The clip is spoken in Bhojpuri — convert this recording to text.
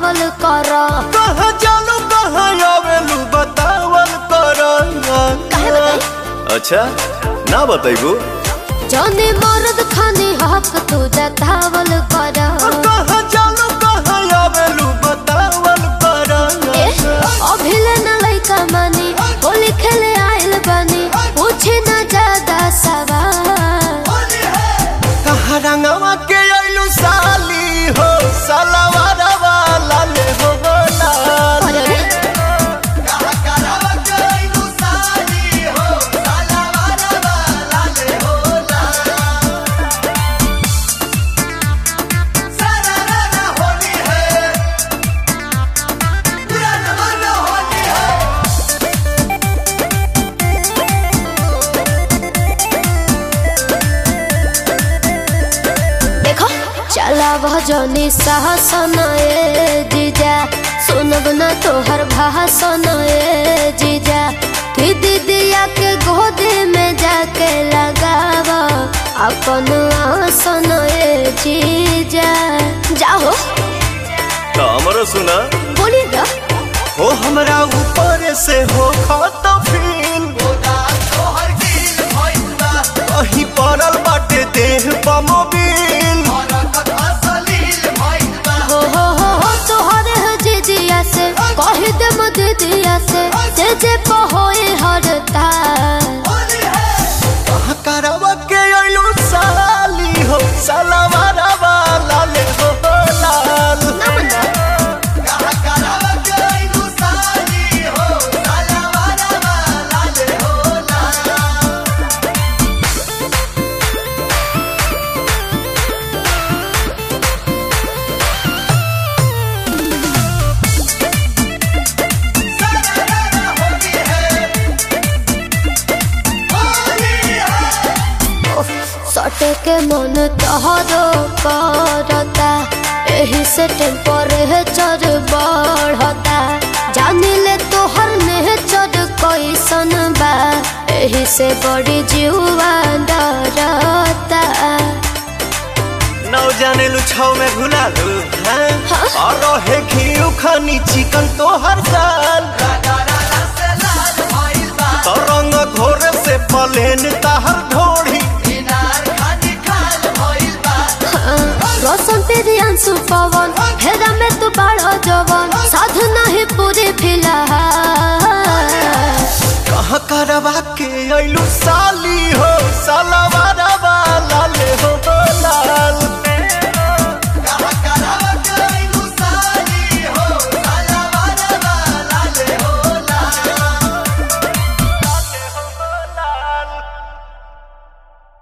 बतावल कर कहाँ जालू कहाँ आवेलू बतावल कर काहे बताई? अच्छा ना बताइबू जौने मर्द खाने हक तू जतावल कर कहाँ जालू कहाँ आवेलू बतावल कर ए, अभिले न लइका मानी होली खेले आइल बानी पूछे न ज्यादा सवाल कहाँ रंगवा के आइलू साली हो सलवार वाला ले हो लाल अरे रे, देखो चला भजनी साहसन ए जीजा सुनब न तोहर भाषण ए जीजा कि दीदिया के गोद में जाके लगाव अपन आसन ए जीजा जाओ तो हमरो सुना बोली ना हो हमरा ऊपर से हो खत फील कहीं पड़ल बाटे देह बमोबिल हो हो हो हो तोहरे है जीजिया से कह दे मत दिया से जे जे पहोए हरता कहाँ करवा के अइलू साली हो सलवार वाला ले हो लाल सटे के मन तोहरो करता एही से टेम्परेचर बढ़ता जानी ले तोहर नेचर कैसन बा एही से बड़ी जीवा डरता नौ जाने लू छाव में घुला लू हैं हाँ? और रहे घी खानी चिकन तो हर साल तो रंग घोर से पलेन ताहर ढोड़ी रोशन तेरी अंशु पवन हेरा में तू बड़ा जवन साधु नहीं पूरी फिलहाल कहाँ करवा के अइलू साली हो सलवार